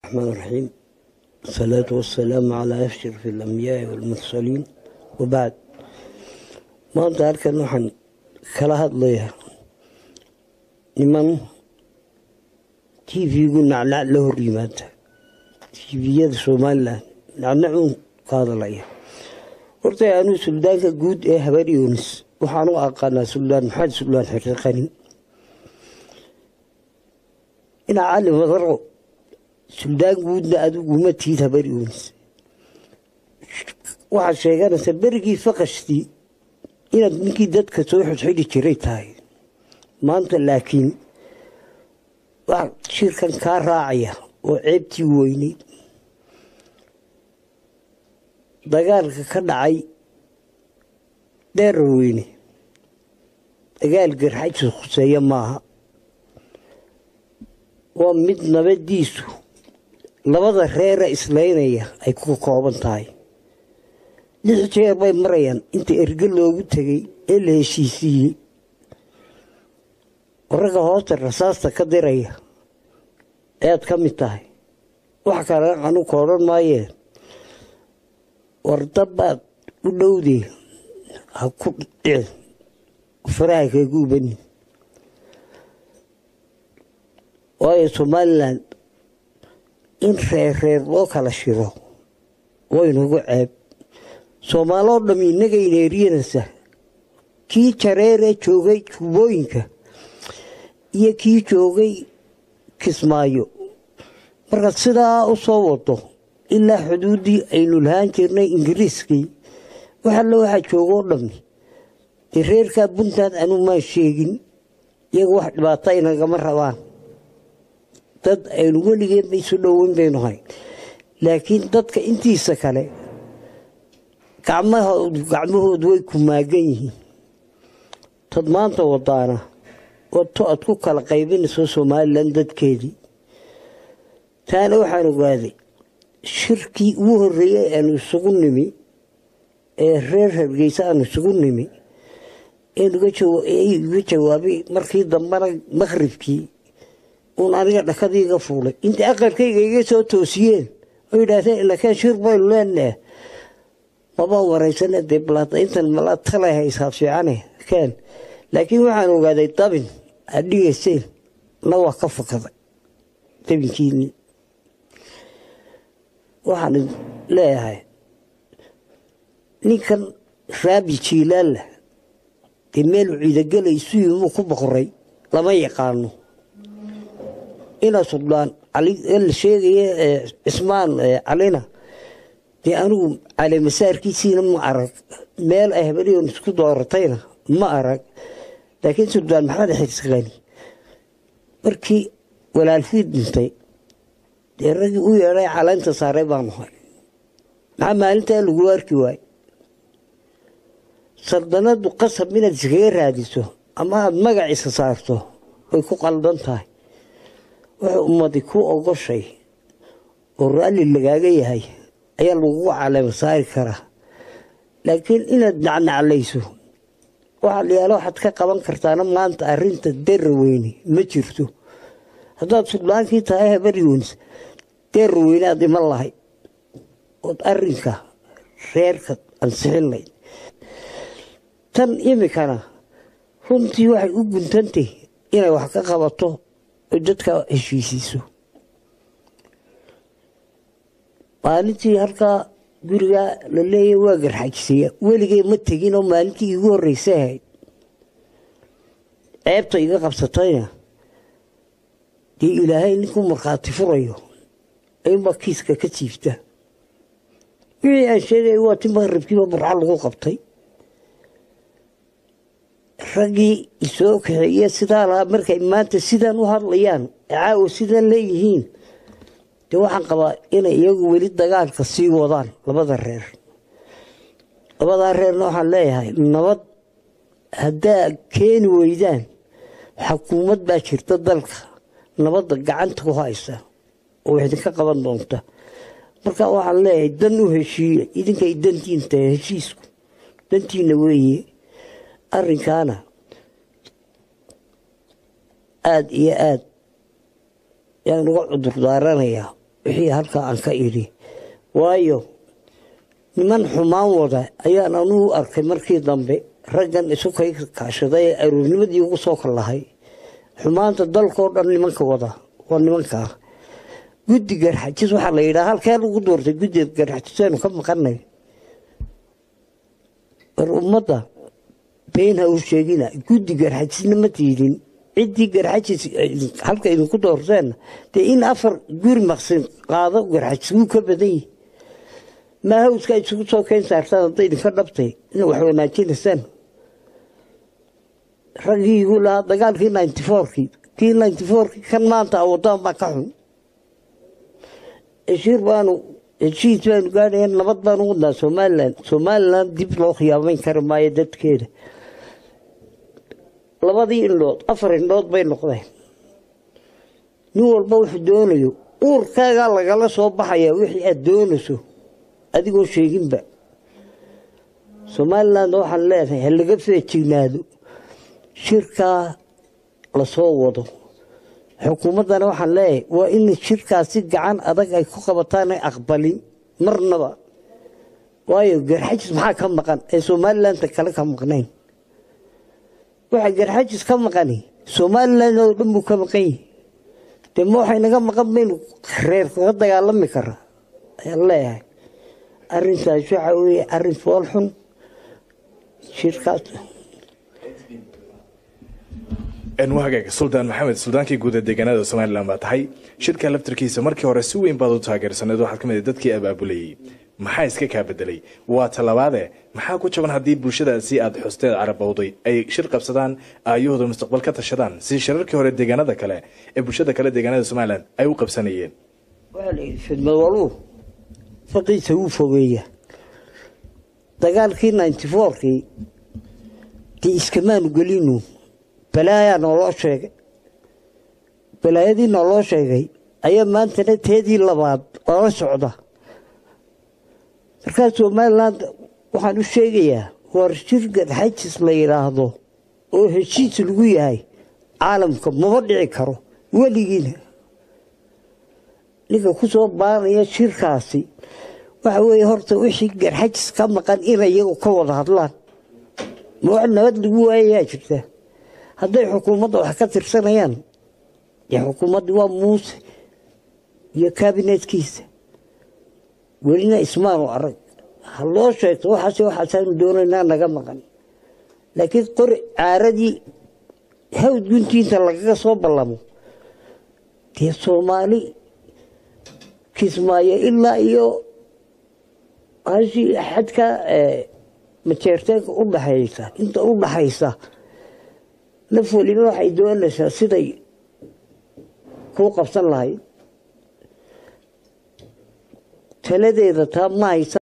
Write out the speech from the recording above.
الرحمن الرحيم الصلاة والسلام على أشرف الأنبياء والمرسلين وبعد maanta halkan waxaan kala hadlayaa niman tv-gu nacnac la hor yimaada tviyada somalilan nacnacuun ka hadlaya horta anuu suldaanka guud ee habar yunis waxaan u aqaanaa suldaan maxamed suldaan xirriqani inaa cali madaro suldaan guudna adiguma tiid habar yunis waxaad sheeganaysaa berigii faqashtii inaad ninkii dadka soo xidxidhi jiray tahay maanta laakiin wax shirkan kaa raacaya oo ceebtii weynay dagaalka ka dhacay dheerar weyne dagaal garxajsa khuseeya maaha waa mid nabadiisu labada reera islaynaya ay ku kooban tahay lix jeer bay marayaan inta erge loogu tegay ee la heshiisiiyey ragga hoosta rasaasta ka diraya ayaad ka mid tahay wax kale anu ka odhan maayeen wardabaad u dhowdee ha ku dhicin faraha kagu ubanin waayo somalilan in reer reer loo kala shiro waynagu ceeb soomaaloo dham innagayna eryanaysa kii jareeree joogay juubooyinka iyo kii joogay kismaayo markaad sidaa u soo wado ilaa xuduuddii aynu lahaan jirnay ingiriiskii wax alle waxaa joogoo dhammi dee reerkaa puntland anuu maan sheegin iyaga wax dhibaato inagama rabaan dad aynu weligeenba isu dhoweyn baynu hayn laakiin dadka intiisa kale gacmahoodu way ku maagan yihiin tad maanta wadaana wato aad ku kala qaybinayso somalilan dadkeedii taana waxaan ogaaday shirkii ugu horreeyey aanu isugu nimi ee reer hargeysa aanu isugu nimi enuga jawaabay markii dambena maqhribkii uun aniga dhakadiiga fuulay inta aqalkayga iga soo toosiyeen oo yidhaahdeen ilakaan shir baynu leenaha mabaa waraysane dee balaada intan mala talay haysaa fiicane kaan laakiin waxaan ogaaday dabin aad dhigayseen na waa ka fakaday dabinkiini waxaan leeyahay ninkan raabi jiilaalla dee meelu ciidagelaysu yimuu ku boqoray lama yaqaano ina suldaan la sheegaya cismaan calina dee anigu caleemasaarkiisiina ma arag meel ay habariyon isku dooratayna ma arag laakiin suldaan maxamed xirsiqani markii walaalkii dhintay dee raggii u yeedhay caleynta saaray baanu hay maxaa maalintaa lagu arki waay sardanadu qasab inaad iskaga raadiso ama aada magaciisa saarto way ku qaldan tahay wuxuu ummadi ku ogoshay oo raalli lagaaga yahay ayaa lagugu caleema saari karaa laakiin inaad nacnaclayso waxaa layaala waxaad ka qaban kartaana maanta arinta dera weyne ma jirto haddaad suldaankii tahay habaryoonis dera weyne aad iman lahayd ood arinka reerka ansixin layd tan imikana runtii waxay u guntantay inay wax ka qabato oo dadka heshiisiiso maalintii halkaa gurigaa la leeya waa garxajisaya weligay ma tegin oo maalintii iigu horreysa ahayd ceebta iga qabsatayna dee ilaahay ninkuu markhaati furayo ayuunbaa kiiska ka jiifta wixii aan sheegaya waa ti maqribkiiba burca lagu qabtay raggii isoo kaxeeye sidaa lahaa markay maanta sidaan u hadlayaan caawa sidaan leeyihiin dee waxaan qabaa inay iyagu weli dagaalka sii wadaan labada reer labadaa reerna waxaan leeyahay nabad haddaa keeni weydaan xukuumad baa jirta dalka nabadda gacanta ku haysa oo idinka qaban doonta marka waxaan leeyahay dan u heshiiya idinkay dantiin tahay heshiisku dantiina weeye arrinkaana aada iyo aada yaan uga cudur daaranayaa wixii halkaa aan ka idhi waayo niman xumaan wada ayaan anugu arkay markii dambe raggan isu kay kaashaday ee aroornimadii ugu soo kallahay xumaanta dalkao dhan nimanka wada waa nimankaa guddi garxajis waxaa la yidhaha halkee lagu doortay guddiga garxajisaynu ka maqanay war ummadda been ha u sheegina guddi garxajisna ma tiidin ciddii garxajis halka idinku doorteenna dee in afar guri maqsin qaado garxajis wuu ka badan yihi maahawska isugu soo keen saartaan hadday idinka dhabtay in wax wanaajinaysaan raggii igu lahaa dagaalkii ninety fourkii kii ninety fourkii kan maanta awadaan baa ka xun heshiir baanu heshiis baanu gaadhaya nabad baanu wadnaa somalilan somalilan dib loo khiyaamayn kari maayo dadkeeda labadii indhood afar indhood bay noqdeen nin walba wuxuu doonayo uurkaagaa lagala soo baxayaa wixii aada doonayso adigoo sheeginba somaliland waxaan leedahay ha laga feejignaado shirkaa lasoo wado xukuumaddana waxaan leeyahay waa in shirkaasi gacan adag ay ku qabataan ay aqbalin marnaba waayo garxajis maxaa ka maqan ee somalilanta kale ka maqnayn waxa garxajis ka maqani somalilan oo dhan buu ka maqan yihi dee ma waxay naga maqan baynu reer kaga dagaalami kara ayaan leeyahay arrintaas waxa weeye arrin fool xun shirkaas wahagaaga suldaan maxamed suldaankii guud ee deegaanada somalilan baa tahay shirka laftarkiisa markii hore si weyn baad u taageersaneed waxaad ka mid dadkii abaabulayey maxaa iska kaa bedelay waa talabaade maxaa ku jaban haddii bulshadaasi aad xusteed carabowday ay shir qabsadaan aayahooda mustaqbal ka tashadaan si shirarkii hore deegaanada kale ee bulshada kale deegaanada somalilan ay u qabsanayeen waxaa la yidhi fidmadwaluu faqiisa wuu fogeeya dagaalkii ninety fourkii dee iskamaanu gelinu balaayaa nooloo sheegay balaayadii nooloo sheegay ayaa maantana teedii labaad oola socda markaa somalilan waxaan u sheegayaa war shir garxajis la yidhaahdo oo heshiis lagu yahay caalamka mama dhici karo weligiina ninka ku soo baanaya shirkaasi waxa weeye horta wixii garxajis ka maqan inay iyagu ka wada hadlaan ma wax nabad lagu waayayaa jirta hadday xukuumadda wax ka tirsanayaan dee xukuumaddii waa muuse iyo kaabinetkiisa welina ismaanu arag ha loo sheegto waxaase waxaasaanu doonaynaa naga maqan laakiin qori caaradii hawd guntiinta lagaga soo ballamo dee soomaali kismaayo ilaa iyo hashii xadka majeerteenka u dhaxaysa inta u dhaxaysa naf weliba waxay doonaysaa siday kuu qabsan lahayd taladeeda taa ma haysa